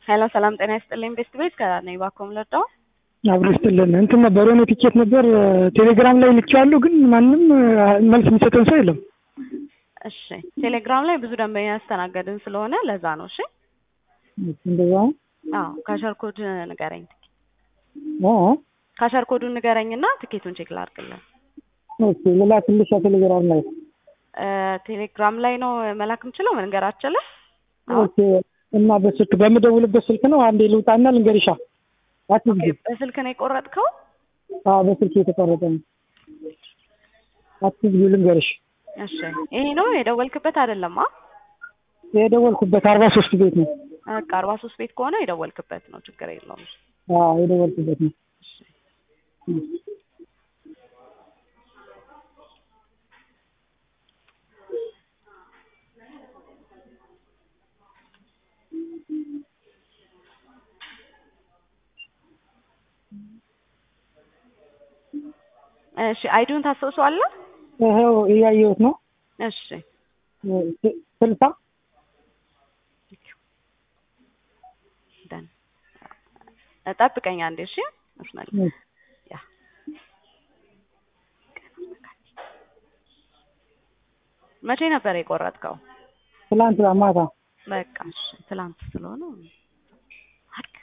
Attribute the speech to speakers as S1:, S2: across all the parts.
S1: ሄሎ ሰላም ጤና ይስጥልኝ ቤስት ቤት ከነኝ ባኮም ለዳው
S2: አብሮ ይስጥልን። እንትን ነበር የሆነ ቲኬት ነበር ቴሌግራም ላይ ልኬዋለሁ፣ ግን ማንም መልስ የሚሰጠን ሰው የለም።
S1: እሺ ቴሌግራም ላይ ብዙ ደንበኛ ያስተናገድን ስለሆነ ለዛ ነው። እሺ
S2: እንደዛ ነው።
S1: አዎ ካሸር ኮድ ንገረኝ።
S2: ኦ
S1: ካሸር ኮዱን ንገረኝና ትኬቱን ቼክ ላድርግልን።
S2: ኦኬ ሌላ ትንሽ ቴሌግራም ላይ
S1: እ ቴሌግራም ላይ ነው መላክ የምችለው መንገር አችልም።
S2: ኦኬ። እና በስልክ በምደውልበት ስልክ ነው። አንዴ ልውጣና ልንገርሻ። አትዝጊ።
S1: በስልክ ነው የቆረጥከው?
S2: አዎ በስልክ የተቆረጠ ነው። አትዝጊ፣ ልንገርሽ።
S1: እሺ ይሄ ነው የደወልክበት አይደለም? አ
S2: የደወልኩበት አርባ ሶስት ቤት ነው።
S1: በቃ አርባ ሶስት ቤት ከሆነ የደወልክበት ነው፣ ችግር የለውም።
S2: አዎ የደወልኩበት ነው።
S1: እሺ አይዱን ታስታውሰዋለህ?
S2: ይኸው እያየሁት ነው።
S1: እሺ
S2: ስልሳ
S1: ደን ጠብቀኝ አንዴ እሺ። መስመር ያ መቼ ነበር የቆረጥከው?
S2: ትላንት ማታ
S1: በቃ እሺ፣ ትላንት ስለሆነ አድርግ።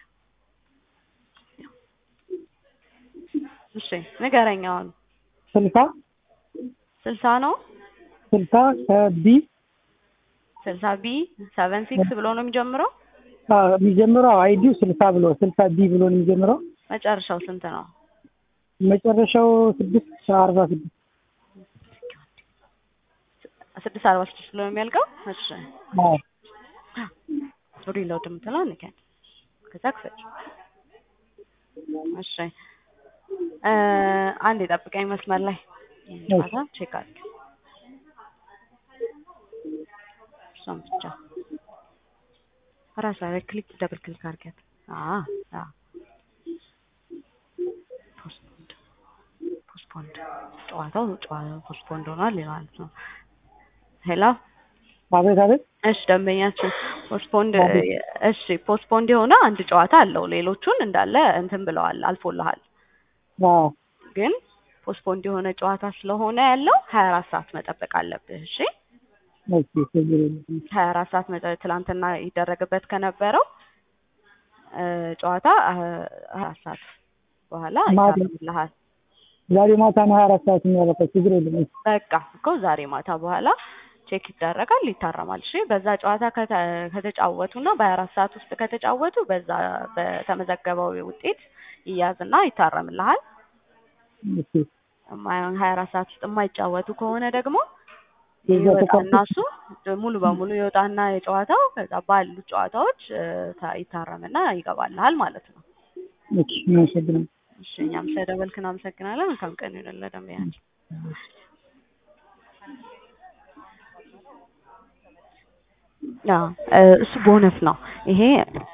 S1: እሺ ንገረኝ አሁን
S2: ስልሳ
S1: ስልሳ ነው
S2: ስልሳ ከቢ
S1: ስልሳ ቢ ሰቨን ሲክስ ብሎ ነው የሚጀምረው።
S2: አዎ የሚጀምረው አይዲው ስልሳ ብሎ ስልሳ ቢ ብሎ ነው የሚጀምረው።
S1: መጨረሻው ስንት ነው?
S2: መጨረሻው ስድስት አርባ ስድስት
S1: ስድስት አርባ ስድስት ብሎ ነው የሚያልቀው። እሺ
S2: አዎ
S1: ሪሎድ የምትለው ንገን ከዛ ክፈች። እሺ እ አንድ የጠብቀኝ መስመር ላይ ጨዋታ ቼክ አድርግ። እሷን ብቻ ራሷ ላይ ክሊክ ደብል ክሊክ አድርጊያት። አዎ አዎ ፖስትፖንድ ፖስትፖንድ ጨዋታው ጨዋታው ፖስትፖንድ ሆኗል ማለት ነው። ሄሎ
S2: አቤት አቤት።
S1: እሺ ደንበኛችን ፖስትፖንድ እሺ ፖስትፖንድ የሆነ አንድ ጨዋታ አለው። ሌሎቹን እንዳለ እንትን ብለዋል አልፎልሃል።
S2: አዎ
S1: ግን ፖስትፖንድ የሆነ ጨዋታ ስለሆነ ያለው ሀያ አራት ሰዓት መጠበቅ አለብህ። እሺ
S2: ኦኬ ችግር የለም።
S1: ሀያ አራት ሰዓት መጠ ትላንትና ይደረግበት ከነበረው እ ጨዋታ ሀያ አራት ሰዓት በኋላ
S2: ማታ-
S1: ይታረምልሃል።
S2: ዛሬ ማታ ነው ሀያ አራት ሰዓት የሚያበቃው። ችግር የለም።
S1: በቃ እኮ ዛሬ ማታ በኋላ ቼክ ይደረጋል፣ ይታረማል። እሺ በዛ ጨዋታ ከተ- ከተጫወቱ እና በሀያ አራት ሰዓት ውስጥ ከተጫወቱ በዛ በተመዘገበው ውጤት ይያዝና ይታረምልሃል።
S2: ኦኬ
S1: የማይሆን ሀያ አራት ሰዓት ውስጥ የማይጫወቱ ከሆነ ደግሞ
S2: የዛ
S1: ይወጣና
S2: ተጫዋቾች-
S1: እሱ ሙሉ በሙሉ ይወጣና የጨዋታው ከዛ ባሉት ጨዋታዎች እ ታ- ይታረምና ይገባልሃል ማለት ነው።
S2: ኦኬ እናመሰግናለን።
S1: እሺ እኛም ስለደወልክ እናመሰግናለን። መልካም ቀን ይሁንልህ ደንበኛችን። አዎ እ እሱ ቦነስ ነው ይሄ